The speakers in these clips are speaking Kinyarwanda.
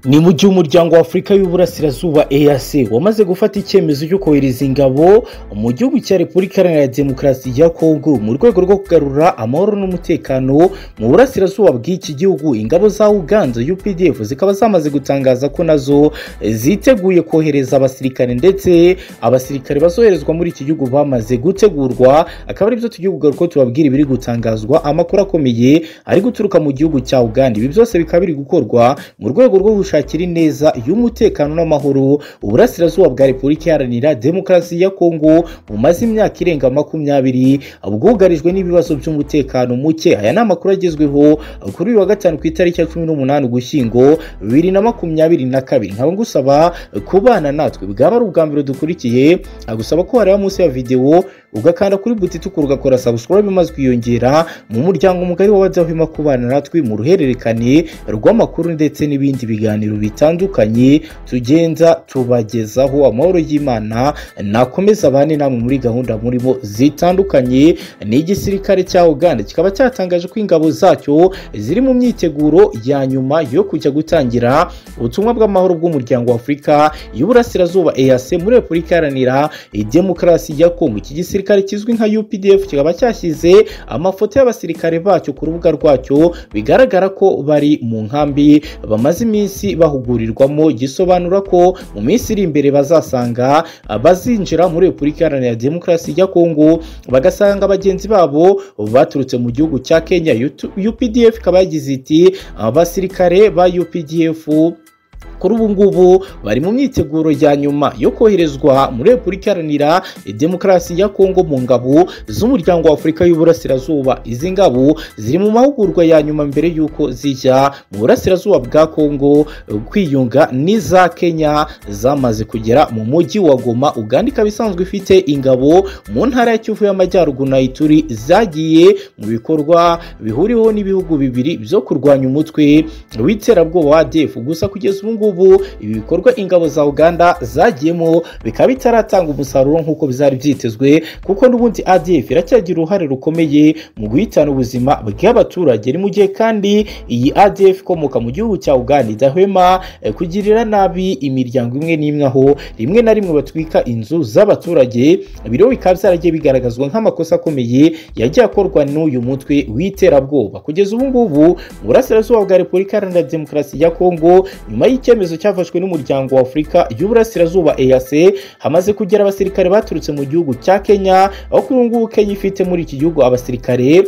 ni mu gihe umuryango wa afurika y'uburasirazuba eac wamaze gufata icyemezo cyo kohereza ingabo mu gihugu cya repubulika iharanira demokarasi ya kongo mu rwego rwo kugarura amahoro n'umutekano mu burasirazuba bw'iki gihugu ingabo za uganda updf zikaba zamaze gutangaza ko nazo ziteguye kohereza abasirikare ndetse abasirikare bazoherezwa muri iki gihugu bamaze gutegurwa akaba aribyo tugiye kugaruka tubabwira ibiri gutangazwa amakuru akomeye ari guturuka mu gihugu cya uganda ibi byose bikaba biri gukorwa mu rwego rwo gushaka gushakira ineza y'umutekano n'amahoro uburasirazuba bwa repubulika iharanira demokarasi ya kongo bumaze imyaka irenga makumyabiri bwugarijwe n'ibibazo by'umutekano muke aya ni amakuru agezweho kuri uyu wa gatanu ku itariki ya cumi n'umunani ugushyingo bibiri na makumyabiri na kabiri nkaba ngusaba kubana natwe bwaba ari ubwa mbere dukurikiye agusaba ko wareba munsi ya videwo ugakanda kuri buti itukura ugakora subscribe maze ukiyongera mu muryango mugari w'abadahwema kubana natwe mu ruhererekane rw'amakuru ndetse n'ibindi biganiro ibiganiro bitandukanye tugenda tubagezaho amahoro y'imana nakomeza abane namwe muri gahunda murimo zitandukanye n'igisirikare cya uganda kikaba cyatangaje ko ingabo zacyo ziri mu myiteguro ya nyuma yo kujya gutangira ubutumwa bw'amahoro bw'umuryango wa afurika y'uburasirazuba eac muri repubulika iharanira demokarasi ya kongo iki gisirikare kizwi nka updf kikaba cyashyize amafoto y'abasirikare bacyo ku rubuga rwacyo bigaragara ko bari mu nkambi bamaze iminsi bahugurirwamo gisobanura ko mu minsi iri imbere bazasanga bazinjira muri repubulika iharanira demokarasi ya kongo bagasanga bagenzi babo baturutse mu gihugu cya kenya updf ikaba yagize iti abasirikare ba updf kuri ubu ngubu bari mu myiteguro ya nyuma yo koherezwa muri repubulika iharanira demokarasi ya kongo mu ngabo z'umuryango wa afurika y'uburasirazuba izi ngabo ziri mu mahugurwa ya nyuma mbere y'uko zijya mu burasirazuba bwa kongo kwiyunga n'iza kenya zamaze kugera mu mujyi wa goma uganda ikaba isanzwe ifite ingabo mu ntara ya kivu y'amajyaruguru na ituri zagiye mu bikorwa bihuriweho n'ibihugu bibiri byo kurwanya umutwe w'iterabwoba wa defu gusa kugeza ubu ngubu ngubu ibi bikorwa ingabo za uganda zagiyemo bikaba bitaratanga umusaruro nk'uko bizari byitezwe kuko n'ubundi adf iracyagira uruhare rukomeye mu guhitana ubuzima bw'abaturage ni mu gihe kandi iyi adf ikomoka mu gihugu cya uganda idahwema kugirira nabi imiryango imwe n'imwe aho rimwe na rimwe batwika inzu z'abaturage biriho bikaba byaragiye bigaragazwa nk'amakosa akomeye yagiye akorwa n'uyu mutwe w'iterabwoba kugeza ubu ngubu mu burasirazuba bwa repubulika iharanira demokarasi ya kongo nyuma y'icyo icyemezo cyafashwe n'umuryango wa afurika y'uburasirazuba eac hamaze kugera abasirikare baturutse mu gihugu cya kenya aho kuri ubu ngubu kenya ifite muri iki gihugu abasirikare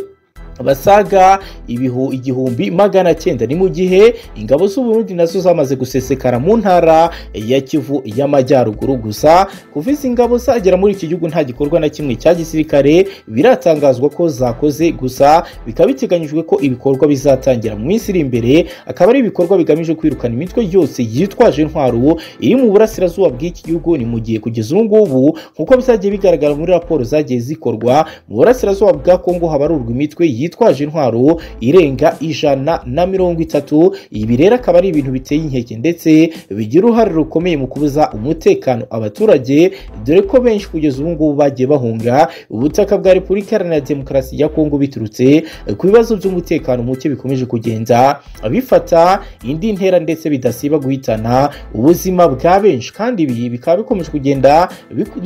basaga ibihu igihumbi magana cyenda ni mu gihe ingabo z'uburundi nazo zamaze gusesekara mu ntara ya kivu y'amajyaruguru gusa kuva izi ngabo zagera muri iki gihugu nta gikorwa na kimwe cya gisirikare biratangazwa ko zakoze gusa bikaba biteganyijwe ko ibikorwa bizatangira mu minsi iri imbere akaba ari ibikorwa bigamije kwirukana imitwe yose yitwaje intwaro iri mu burasirazuba bw'iki gihugu ni mu gihe kugeza ubu ngubu nk'uko bizagiye bigaragara muri raporo zagiye zikorwa mu burasirazuba bwa kongo habarurwa imitwe yitwaje yitwaje intwaro irenga ijana na mirongo itatu ibi rero akaba ari ibintu biteye inkeke ndetse bigira uruhare rukomeye mu kubuza umutekano abaturage dore ko benshi kugeza ubu ngubu bagiye bahunga ubutaka bwa repubulika iharanira demokarasi ya kongo biturutse ku bibazo by'umutekano muke bikomeje kugenda bifata indi ntera ndetse bidasiba guhitana ubuzima bwa benshi kandi ibi bikaba bikomeje kugenda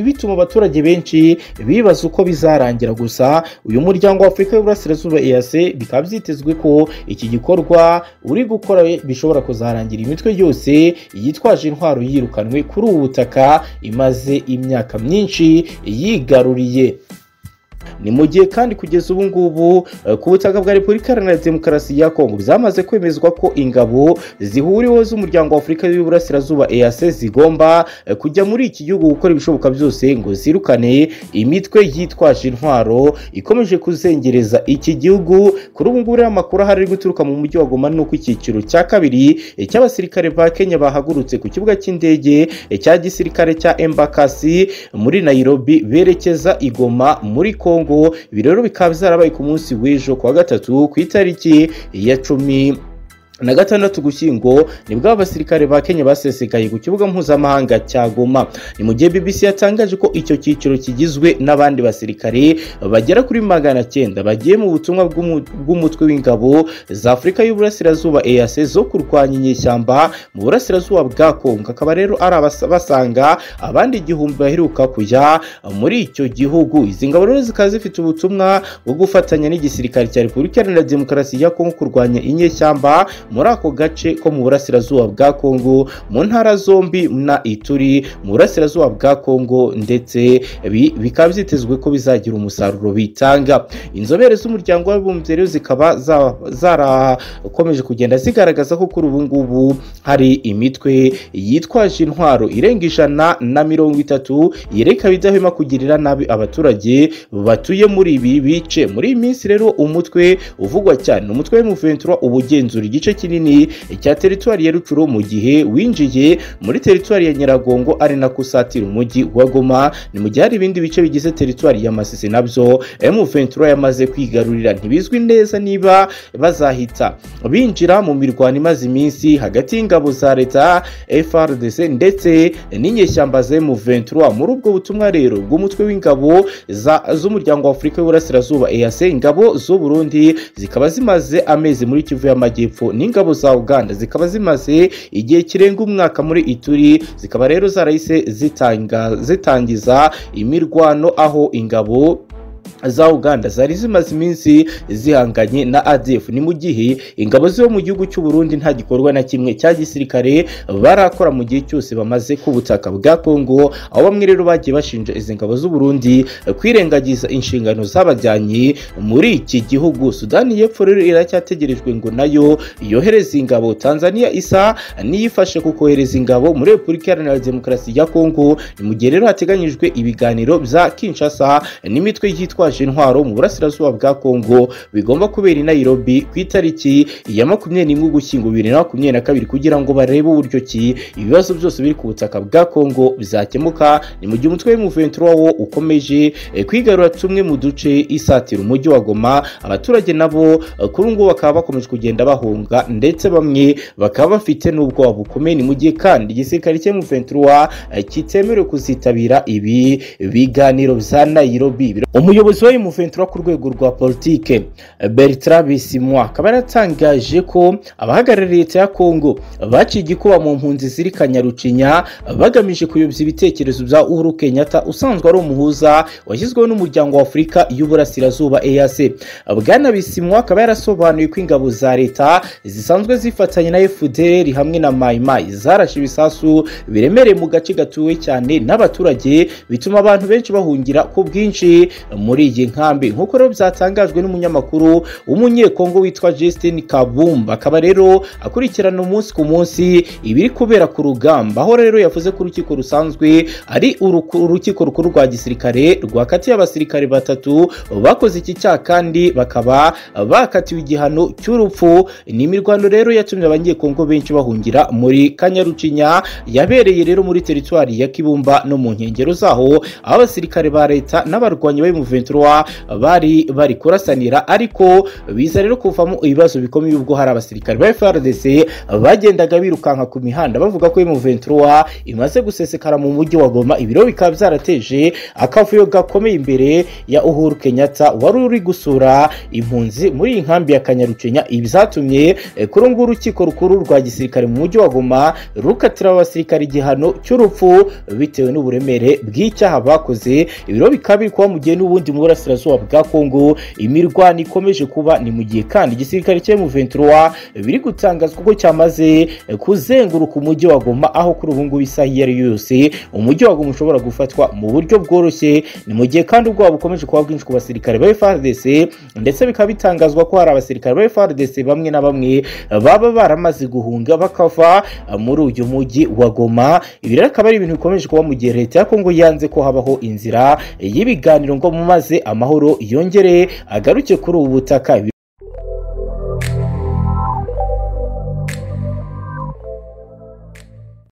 bituma abaturage benshi bibaza uko bizarangira gusa uyu muryango wa afurika y'uburasirazuba izuba eac bikaba byitezwe ko iki gikorwa uri gukora bishobora kuzarangira imitwe yose yitwaje intwaro yirukanwe kuri ubu butaka imaze imyaka myinshi yigaruriye ni mu gihe kandi kugeza ubu ngubu ku butaka bwa repubulika iharanira demokarasi ya kongo byamaze kwemezwa ko ingabo zihuriweho z'umuryango wa afurika y'uburasirazuba eac zigomba kujya muri iki gihugu gukora ibishoboka byose ngo zirukane imitwe yitwaje intwaro ikomeje kuzengereza iki gihugu kuri ubu ngubu rero amakuru ahari guturuka mu mujyi wa goma nuko icyiciro cya kabiri cy'abasirikare ba kenya bahagurutse ku kibuga cy'indege cya gisirikare cya embakasi muri nairobi berekeza igoma muri kongo kongo ibi rero bikaba byarabaye ku munsi w'ejo kuwa gatatu ku itariki ya cumi na gatandatu gushyingo nibwo abasirikare ba kenya basesekaye ku kibuga mpuzamahanga cya goma ni mu gihe bbc yatangaje ko icyo cyiciro kigizwe n'abandi basirikare bagera kuri magana cyenda bagiye mu butumwa bw'umu- bw'umutwe w'ingabo za afurika y'uburasirazuba eac zo kurwanya inyeshyamba mu burasirazuba bwa kongo akaba rero ari abasa- basanga abandi igihumbi baheruka kujya muri icyo gihugu izi ngabo rero zikaba zifite ubutumwa bwo gufatanya n'igisirikare cya repubulika iharanira demokarasi ya kongo kurwanya inyeshyamba muri ako gace ko mu burasirazuba bwa kongo mu ntara zombi na ituri mu burasirazuba bwa kongo ndetse bi- bikaba byitezwe ko bizagira umusaruro bitanga inzobere z'umuryango w'abibumbye rero zikaba za- zarakomeje kugenda zigaragaza ko kuri ubu ngubu hari imitwe yitwaje intwaro irenga ijana na mirongo itatu yerekaba idahwema kugirira nabi abaturage batuye muri ibi bice muri iyi minsi rero umutwe uvugwa cyane ni umutwe w'umuventura uba ugenzura igice kinini cya teritwari ya rucuro mu gihe winjiye muri teritwari ya nyiragongo ari nako usatira umujyi wa goma ni mu gihe hari ibindi bice bigize teritwari ya masisi nabyo M23 yamaze kwigarurira ntibizwi neza niba bazahita binjira mu mirwano imaze iminsi hagati y'ingabo za leta FRDC ndetse n'inyeshyamba za M23 muri ubwo butumwa rero bw'umutwe w'ingabo za- z'umuryango wa Afurika y'Uburasirazuba EAC ingabo z'u Burundi zikaba zimaze amezi muri Kivu y'Amajyepfo n'ingabo za Uganda zikaba zimaze igihe kirenga umwaka muri Ituri zikaba rero zarahise zitanga zitangiza imirwano aho ingabo za Uganda zari zimaze iminsi zihanganye na ADF ni mu gihe ingabo zo mu gihugu cy'u Burundi nta gikorwa na kimwe cya gisirikare barakora mu gihe cyose bamaze ku butaka bwa Kongo aho bamwe rero bagiye bashinja izi ngabo z'u Burundi kwirengagiza inshingano zabajyanye muri iki gihugu Sudani y'Epfo rero iracyategerejwe ngo nayo yohereze ingabo Tanzania isa niyifashe ku kohereza ingabo muri Repubulika Iharanira Demokarasi ya Kongo ni mu gihe rero hateganyijwe ibiganiro bya Kinshasa n'imitwe yitwaje intwaro mu burasirazuba bwa Kongo bigomba kubera i Nairobi ku itariki ya makumyabiri n'imwe ugushyingo bibiri na makumyabiri na kabiri kugira ngo barebe uburyo ki ibibazo byose biri ku butaka bwa Kongo bizakemuka ni mu gihe umutwe w'umuventura wo ukomeje eh, kwigarura tumwe mu duce isatira umujyi wa Goma abaturage nabo eh, kuri ubu ngubu bakaba bakomeje kugenda bahunga ndetse bamwe bakaba bafite n'ubwoba bukomeye ni mu gihe kandi igisirikare cy'umuventura kitemerewe kuzitabira ibi biganiro bya Nairobi umuyobozi wa M23 ku rwego rwa politike Bertrand Bisimwa akaba yaratangaje ko abahagarariye leta ya Kongo baciye igikuba mu mpunzi ziri Kanyarucinya bagamije kuyobya ibitekerezo bya Uhuru Kenyatta usanzwe ari umuhuza washyizweho n'umuryango wa Afurika y'Uburasirazuba EAC Bwana Bisimwa akaba yarasobanuye ko ingabo za leta zisanzwe zifatanya na FDL hamwe na Mai Mai zarashe ibisasu biremereye mu gace gatuwe cyane n'abaturage bituma abantu benshi bahungira ku bwinshi muri iyi nkambi nk'uko rero byatangajwe n'umunyamakuru w'umunyekongo witwa Justin Kabumba akaba rero akurikirana umunsi ku munsi ibiri kubera ku rugamba aho rero yavuze ko urukiko rusanzwe ari uruku- urukiko rukuru rwa gisirikare rwakatiye abasirikare batatu bakoze iki cyaha kandi bakaba bakatiwe igihano cy'urupfu ni imirwano rero yatumye abanyekongo benshi bahungira muri kanyarucinya yabereye rero muri teritwari ya kibumba no mu nkengero zaho aho abasirikare ba leta n'abarwanyi ba M23 bari bari kurasanira ariko biza rero kuvamo ibibazo bikomeye ubwo hari abasirikare ba FRDC bagendaga birukanka ku mihanda bavuga ko M23 imaze gusesekara mu mujyi wa Goma ibiro bikaba byarateje akavuyo gakomeye imbere ya Uhuru Kenyatta wari uri gusura impunzi muri iyi nkambi ya Kanyarucinya ibyatumye eh, kuri ubu ngubu urukiko rukuru rwa gisirikare mu mujyi wa Goma rukatira abasirikare igihano cy'urupfu bitewe n'uburemere bw'icyaha bakoze ibiro bikaba biri kuba mu gihe n'ubundi mu burasirazuba bwa Kongo imirwano ikomeje kuba ni mu gihe kandi igisirikare cya M23 biri gutangazwa ko cyamaze eh, kuzenguruka umujyi wa Goma aho kuri ubu ngubu isaha iyo ari yo yose umujyi wa Goma ushobora gufatwa mu buryo bworoshye ni mu gihe kandi ubwoba bukomeje kuba bwinshi ku basirikare ba FARDC ndetse bikaba bitangazwa ko hari abasirikare ba FARDC bamwe na bamwe baba baramaze guhunga bakava muri uyu mujyi wa Goma ibi rero akaba ari ibintu bikomeje kuba mu gihe leta ya Kongo yanze ko habaho inzira y'ibiganiro ngo mumaze amahoro yongere agaruke kuri ubu butaka